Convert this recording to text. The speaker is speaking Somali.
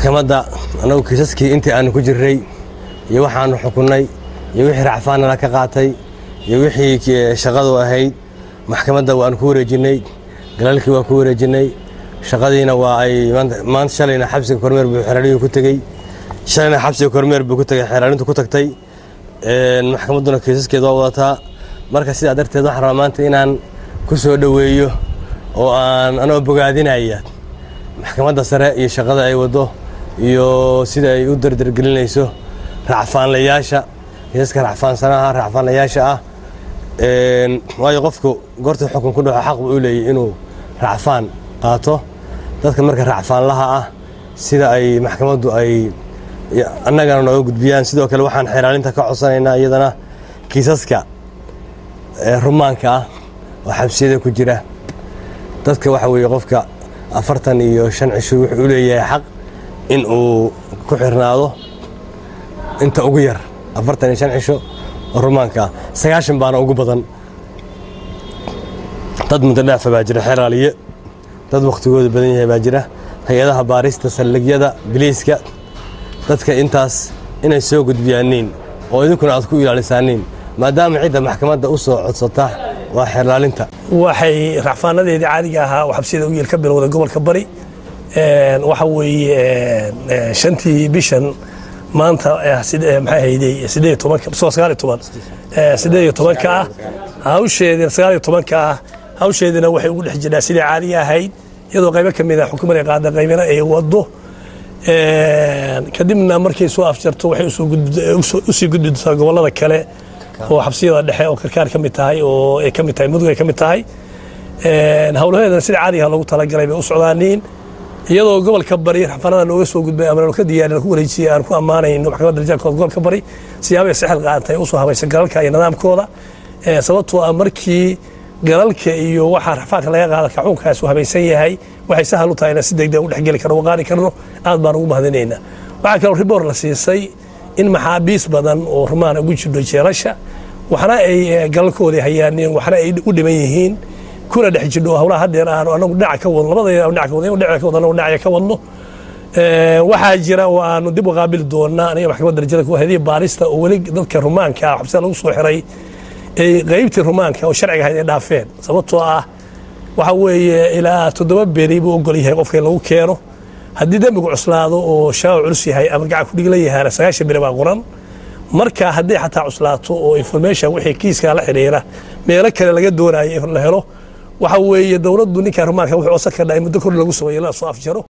maxkamadda annagu kiisaskii intii aanu ku jirray iyo waxaanu xukunnay iyo wixii racfaannala ka qaatay iyo wixii shaqadu ahayd maxkamadda waanu ku wareejinnay galaalkii waa ku wareejinnay shaqadiina waa ay maanta shalayna xabsiga kormeer buu xeeraaliyuu ku tegey shalayna xabsiga kormeer buu ku tegey xeeraalintu ku tagtay maxkamadduna kiisaskeeda waa wadataa marka sidaa darteed waxaan rabaa maanta inaan ku soo dhoweeyo oo aan anoo bogaadinaya maxkamadda sare iyo shaqada ay waddo iyo sida ay u dardargelinayso racfaanlayaasha kiisaska racfaansanaha racfaanlayaasha ah waayo qofku goorta xukun ku dhaco xaq buu u leeyahy inuu racfaan qaato dadka marka racfaanlaha ah sida ay maxkamaddu ay annagana nooga gudbiyaan sidoo kale waxaan xeeraalinta ka codsanaynaa iyadana kiisaska rumaanka ah oo xabsiyada ku jira dadka waxa weeye qofka afartan iyo shan cisho wuxuu u leeyahay xaq in uu ku xirnaado inta ugu yar afartan iyo shan cisho oo rumaanka ah sagaashan baana ugu badan dad muddo dhaafa baa jira xeraaliye dad wakhtigooda badan yahay baa jira hay-adaha baarista saldhigyada biliiska dadka intaas inay soo gudbiyaaniin oo idinkuna aad ku ilaalisaaniin maadaama cidda maxkamadda u soo codsata waa xeerlaalinta waxay racfaanadeedii caadiga ahaa oo xabsiyada u yeel ka bilowday gobolka bari waxa weeye shantii bishan maanta maxay hayday sideed tobanka soo sagaal iyo toban sideed iyo tobanka ah hawsheedina sagaal iyo tobanka ah hawsheedina waxay ugu dhex jirtaa sidai caadiga ahayd iyadoo qaybo ka mid ah xukuumadda qaada qaybina ay waddo kadibna markay soo afjarto waxay usii gudbi doontaa gobollada kale oo xabsiyada dhexe oo karkaar ka mid tahay oo ay ka mid tahay mudug ay ka mid tahay howlaheedana sida caadiga loogu talagalay bay u socdaaniin iyadoo gobolka bari rafanada nooga soo gudbay ama ka diyaarin ku wareejiyay aan ku ammaanayno maxkamadda darajaalkooda gobolka bari siyaabay saxil qaatay usoo habaysa galalka iyo nidaamkooda sababtoo ah markii galalka iyo waxaa rafaadka laga qaada kaxuunkaas uu habaysan yahay waxay sahal u tahay inaan si degdeg u dhexgeli karno qaadi karno aad baan ugu mahadinaynaa waxaa kaloo riboor la siisay in maxaabiis badan oo rumaan ugu jidho jeelasha waxna ay galalkoodii hayaaneen waxna ay u dhiman yihiin kuna dhex jidho howlaha hadeer aanu anagu dhinaca ka wadno labadayda dhinaca ka wadno dhinaca ka wadno dhinaca ka wadno waxaa jira oo aanu dib u qaabili doonaa aniga maxkamadda darajada ku hadiya baarista oo weli dadka rumaanka ah xabsida lagu soo xiray ay qaybtii rumaanka oo sharciga ahayd ay dhaafeen sababtoo ah waxa weeye ilaa toddoba beri buu ogol yahay qofka in lagu keeno haddii dembigu cuslaado oo shaawa culus yahay ama gacan kudhigla yahaana sagaashan beri baa qoran marka haddii xataa cuslaato oo information wixii kiiskaa la xidhiira meelo kale laga doonayo in la helo waxa weeye dowladdu ninka rumaanka wuxuu osan kardhaa in muddo kor lagu sameeyo la soo afjaro